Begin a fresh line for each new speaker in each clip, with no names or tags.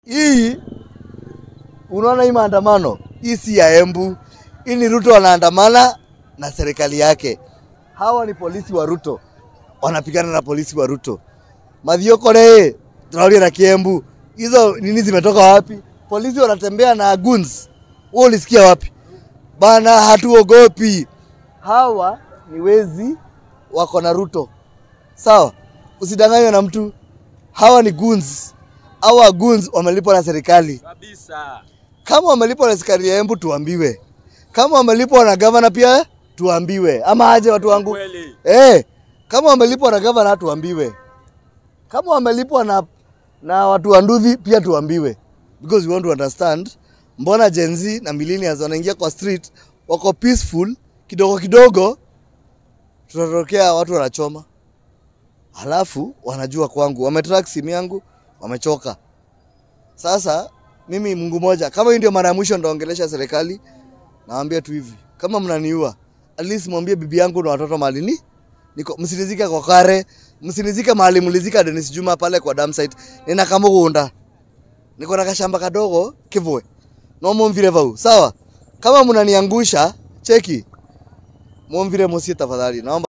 hii unaona hii maandamano hii si ya Embu, hii ni Ruto wanaandamana na serikali yake. Hawa ni polisi wa Ruto wanapigana na polisi wa Ruto. Mathiokore tunaulia na Kiembu, hizo nini zimetoka wapi? Polisi wanatembea na guns, wewe ulisikia wapi bana? Hatuogopi. Hawa ni wezi wako na Ruto, sawa? Usidanganywe na mtu. Hawa ni goons. Hawa goons wamelipwa na serikali.
kabisa.
Kama wamelipwa na serikali ya Embu tuambiwe, kama wamelipwa na gavana pia tuambiwe, ama aje watu wangu
Kweli.
eh? Kama wamelipwa na gavana tuambiwe, kama wamelipwa na na watu wa Nduthi pia tuambiwe, because we want to understand mbona Gen Z na millennials wanaingia kwa street wako peaceful kidogo kidogo, tutatokea watu wanachoma, halafu wanajua kwangu, wametrack simu yangu, wamechoka. Sasa mimi Mungu moja, kama hii ndio mara ya mwisho ndaongelesha serikali, nawaambia tu hivi, kama mnaniua, at least mwambie bibi yangu na watoto mahali ni niko, msinizike kwa kare, msinizike mahali mlizika Dennis Juma pale kwa dam site. Nina kamugunda, niko na kashamba kadogo kivwe, no mumvire vau, sawa? Kama mnaniangusha, cheki mumvire musie tafadhali, naomba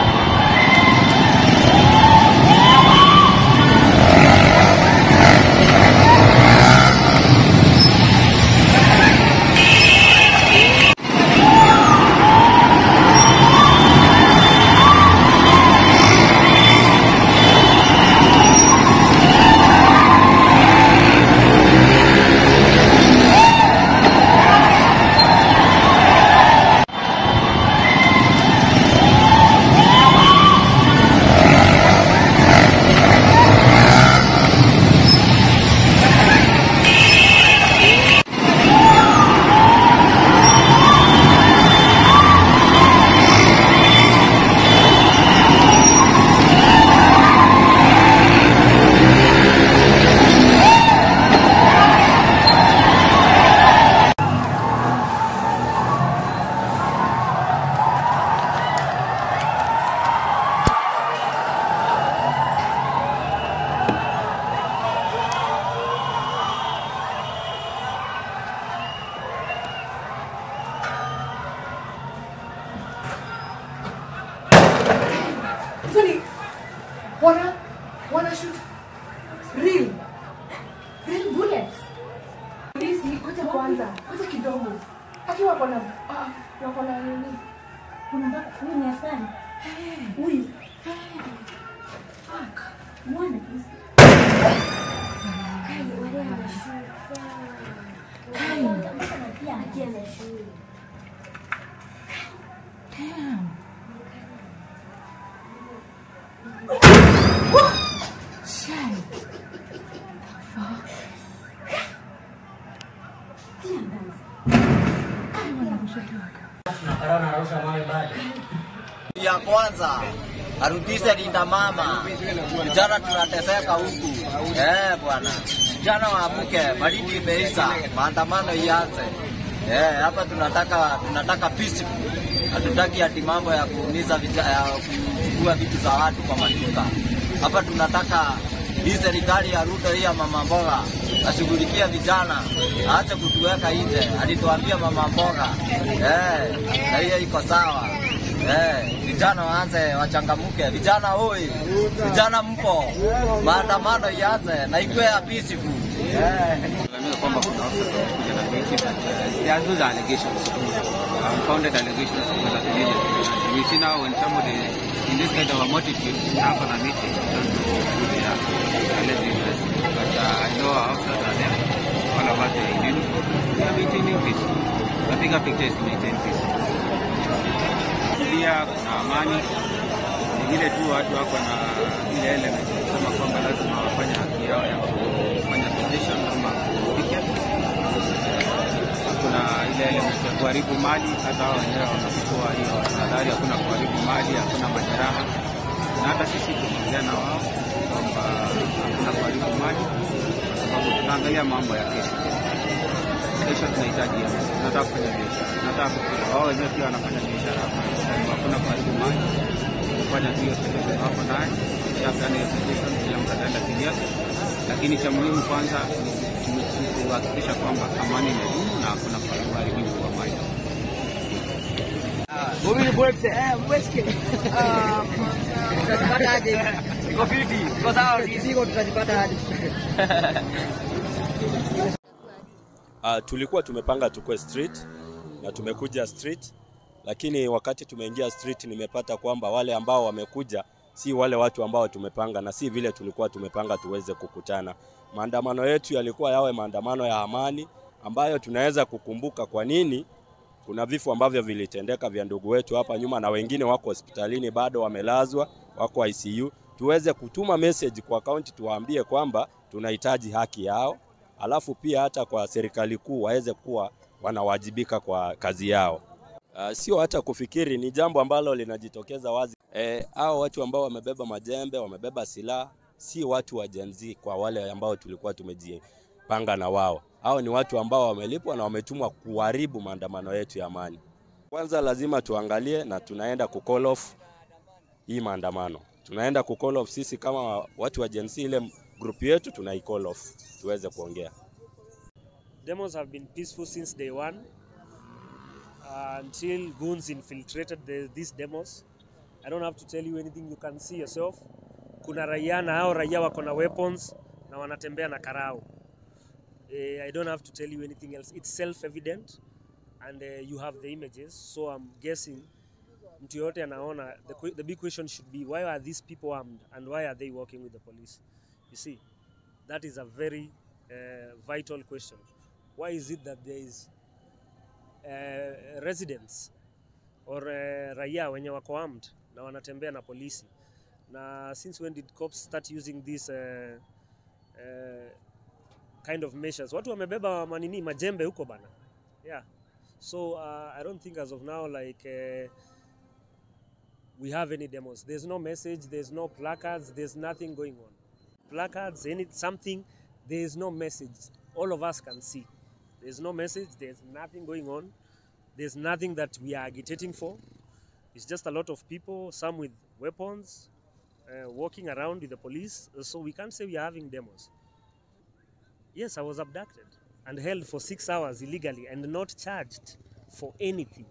Actually, wana wana shoot real real bullets. Polisi, ngoja kwanza, ngoja kidogo. Akiwa wako na ah, wako na nini?
Unataka huyu ni askari? Huyu.
Fuck.
Muone. Pia anacheza shule.
ya kwanza arudishe linda mama. Vijana tunateseka huku eh, bwana. Vijana waamuke, baridi imeisha, maandamano ianze. Eh, hapa tunataka tunataka peace. Hatutaki ati mambo ya kuumiza vijana, ya kuchukua vitu za watu kwa maduka. Hapa tunataka hii serikali ya Ruto hii ya mama mboga ashughulikie vijana, aache kutuweka nje. Alituambia mama mboga eh, na hiyo iko sawa. Eh, vijana waanze wachangamuke, vijana oi, vijana mpo, maandamano ianze na ikuwe ya peaceful. Eh.
Kulalamika kwamba kuna officers wamekuja na miti but uh, there are those allegations, unfounded allegations because of religion. We see now when somebody in this kind of a multitude hapa na miti, we don't know who they are unless they invest. But uh, I know our officers are there, all of us are in uniform. We are maintaining peace. The bigger picture is to maintain peace. Pia kuna amani, ni vile tu watu wako na ile element ya kusema kwamba lazima wafanye haki yao ya kufanya petition ama picket. Kuna ile element ya kuharibu mali, hata hao wenyewe wanachukua hiyo tahadhari, hakuna kuharibu mali, hakuna majeraha, na hata sisi tunaongea na wao kwamba hakuna kuharibu mali, kwa sababu tunaangalia mambo ya kesho. Kesho tunahitaji hela, tunataka kufanya biashara, tunataka kukula. Wao wenyewe pia wanafanya biashara hapa, kwa hivyo hakuna kuharibu mali, kufanya tu hiyo petition wako naye, kisha hiyo petition, kila mtu ataenda kivyake, lakini cha muhimu kwanza ni kuhakikisha kwamba amani imedumu na hakuna uharibifu wa mali.
Uh, tulikuwa tumepanga tukue street na tumekuja street, lakini wakati tumeingia street nimepata kwamba wale ambao wamekuja si wale watu ambao tumepanga na si vile tulikuwa tumepanga tuweze kukutana. Maandamano yetu yalikuwa yawe maandamano ya amani ambayo tunaweza kukumbuka kwa nini kuna vifo ambavyo vilitendeka vya ndugu wetu hapa nyuma na wengine wako hospitalini bado wamelazwa, wako ICU. Tuweze kutuma message kwa kaunti tuwaambie kwamba tunahitaji haki yao, alafu pia hata kwa serikali kuu waweze kuwa wanawajibika kwa kazi yao. Uh, sio hata kufikiri, ni jambo ambalo linajitokeza wazi. Eh, hao watu ambao wamebeba majembe, wamebeba silaha, si watu wa Gen Z kwa wale ambao tulikuwa tumejipanga na wao. Hao ni watu ambao wamelipwa na wametumwa kuharibu maandamano yetu ya amani. Kwanza lazima tuangalie na tunaenda ku call off hii maandamano. Tunaenda ku call off sisi kama watu wa Gen Z, ile group yetu tunai call off tuweze kuongea.
Demos have been peaceful since day one uh, until goons infiltrated the, these demos. I don't have to tell you anything, you can see yourself. Kuna raia na hao raia wako na weapons na wanatembea na karao. Eh, I don't have to tell you anything else. It's self-evident and uh, you have the images. So I'm guessing mtu yote anaona the, que- the big question should be why are these people armed and why are they working with the police? You see, that is a very uh, vital question. Why is it that there is uh, residents or uh, raia wenye wako armed na wanatembea na polisi na since when did cops start using this uh, uh, kind of measures watu wamebeba manini majembe huko bana yeah so uh, i don't think as of now like uh, we have any demos there's no message there's no placards there's nothing going on placards any something there's no message all of us can see there's no message there's nothing going on there's nothing that we are agitating for it's just a lot of people some with weapons uh, walking around with the police so we can't say we are having demos yes i was abducted and held for six hours illegally and not charged for anything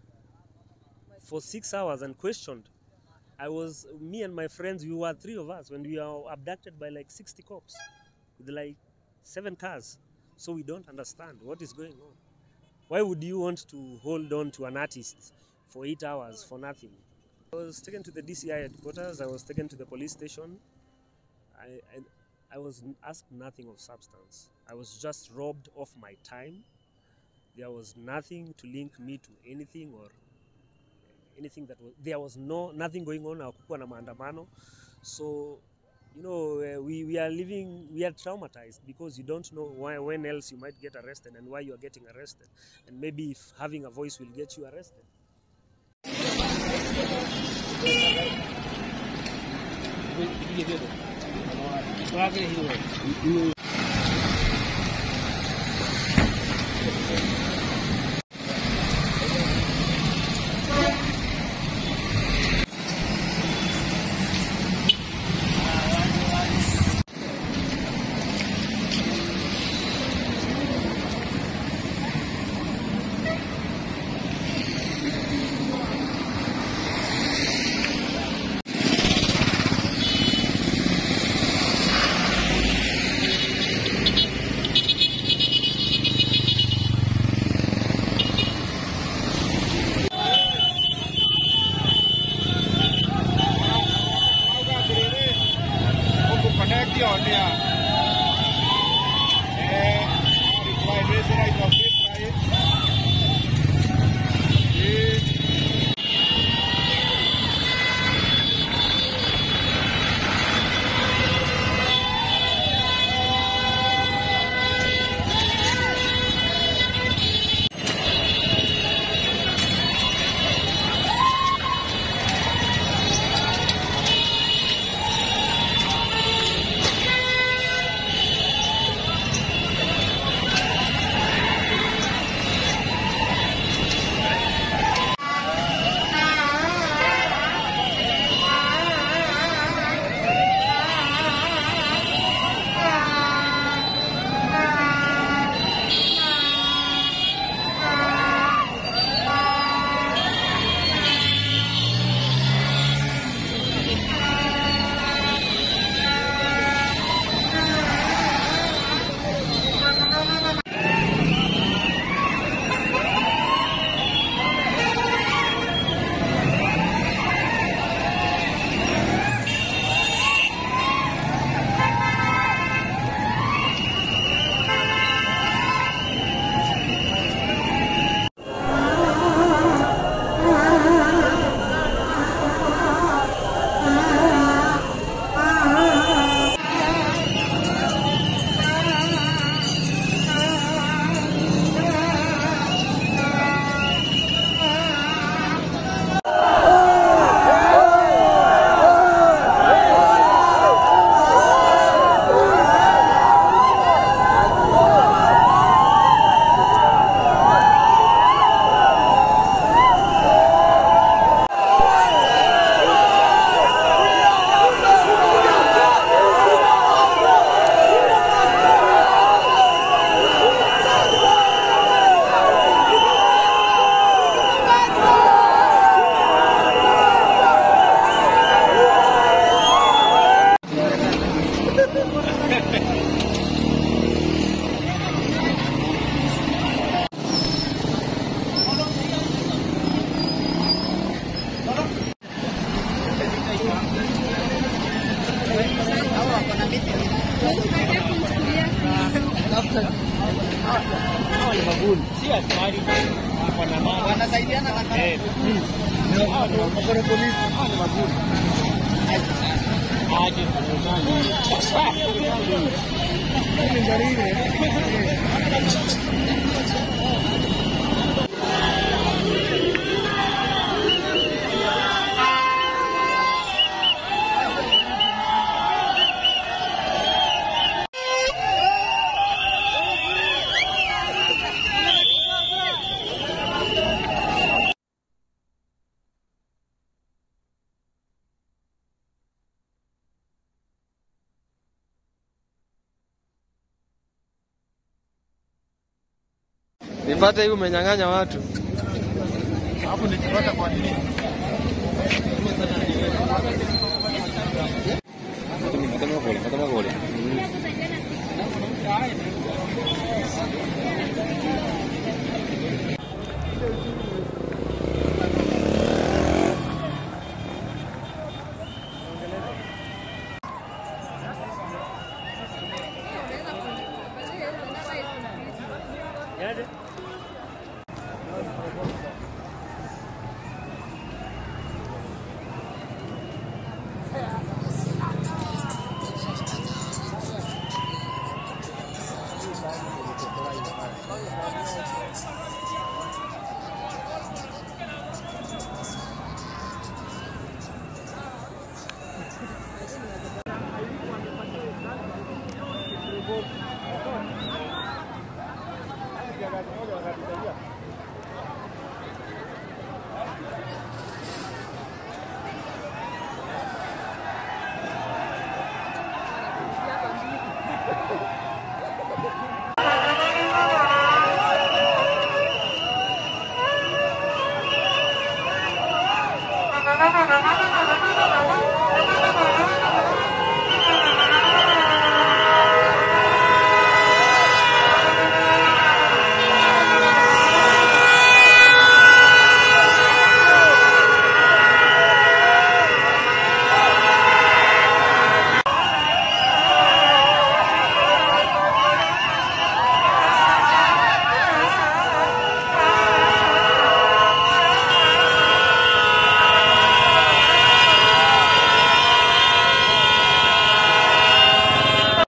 for six hours and questioned i was me and my friends we were three of us when we were abducted by like 60 cops with like seven cars so we don't understand what is going on why would you want to hold on to an artist for eight hours for nothing i was taken to the dci headquarters i was taken to the police station I, I, I was n- asked nothing of substance. I was just robbed of my time. There was nothing to link me to anything or anything that was. There was no nothing going on. Hakukuwa na maandamano. So, you know, uh, we, we are living. We are traumatized because you don't know why when else you might get arrested and why you are getting arrested, and maybe if having a voice will get you arrested.
Nipate hii umenyang'anya watu.
Hapo nikipata kwa nini?
Yaje?
Moja wakati